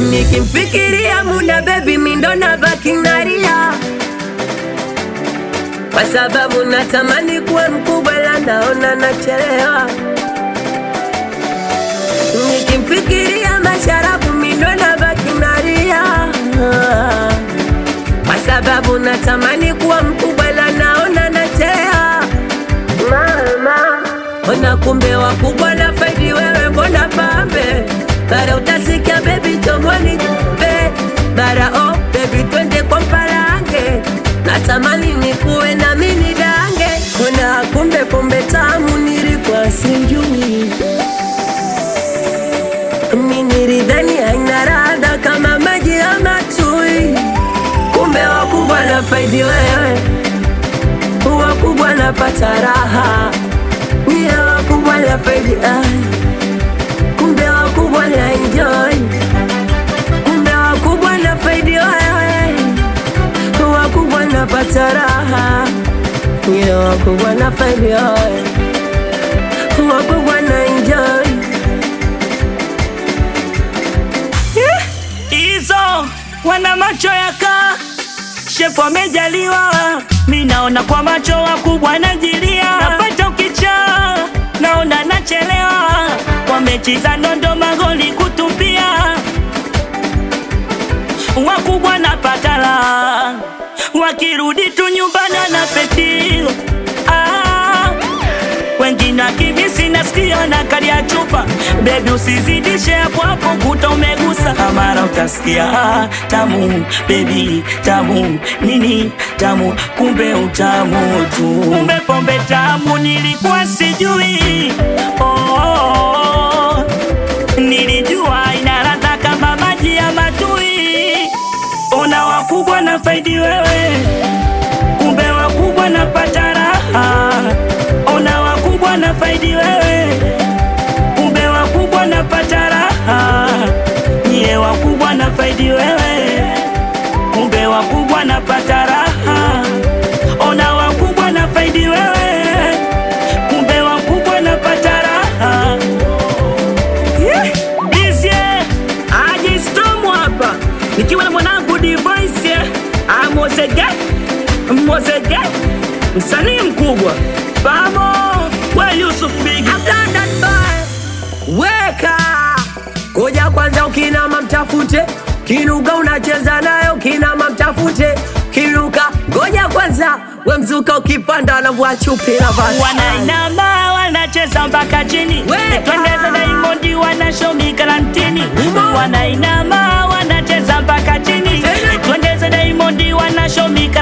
Nikimfikiria Muna baby mindo na baki nalia, kwa sababu natamani kuwa mkubwa, ila naona nachelewa. Nikimfikiria Masharafu mindo na baki nalia, kwa sababu natamani kuwa mkubwa, ila naona nachelewa. Mama, ona kumbe wakubwa na faidi wewe, mbona pambe bara utasikia baby chomoni be bara oh baby twende kwa mpalange natamani nikuwe na mini dange ona kumbe pombe tamu nilikuwa sijui mimi nilidhani haina radha kama maji ya matui kumbe wakubwa na faidi wewe wakubwa napata raha niye wakubwa na faidi ai kumbe wakubwa na enjoy, kumbe wakubwa na faidi wewe, wakubwa na pata raha, yeah, wakubwa na faidi wewe, wakubwa na enjoy. hizo wana macho yaka shefu amejaliwa, mi naona kwa macho wakubwa najilia, napata ukicha naona nachelewa, kwa mechi za nondo magoli kutupia, wakubwa napata la wakirudi tu nyumbani na peti ah, wengine akimisi nasikia na kali ya chupa bebi, usizidishe hapo hapo, kuta umegusa mara utasikia ah, tamu bebi, tamu nini tamu, kumbe utamu tu, kumbe pombe tamu, nilikuwa sijui oh, oh, oh. Nilijua ina ladha kama maji ya matui, ona wakubwa na faidi wewe kumbe wakubwa napata raha, ona wakubwa na faidi wewe, kumbe wakubwa napata raha, nyie wakubwa na faidi wewe, kumbe wakubwa napata raha, ona wakubwa na faidi wewe, kumbe wakubwa napata raha. Yeah. Bizye, aje Storm hapa nikiwa na mwanangu Device Amozege Mozege msanii mkubwa Bamo we Yusuf Big I've done that boy. Weka koja kwanza, ukinama mtafute kinuka, unacheza nayo kinama mtafute kinuka. Ngoja kwanza, we mzuka ukipanda na chupi na basi. wanainama wanacheza mpaka chini Weka. twendeza Diamond wanashomi karantini Umo. wanainama wanacheza mpaka chini Tena. twendeza Diamond wanashomi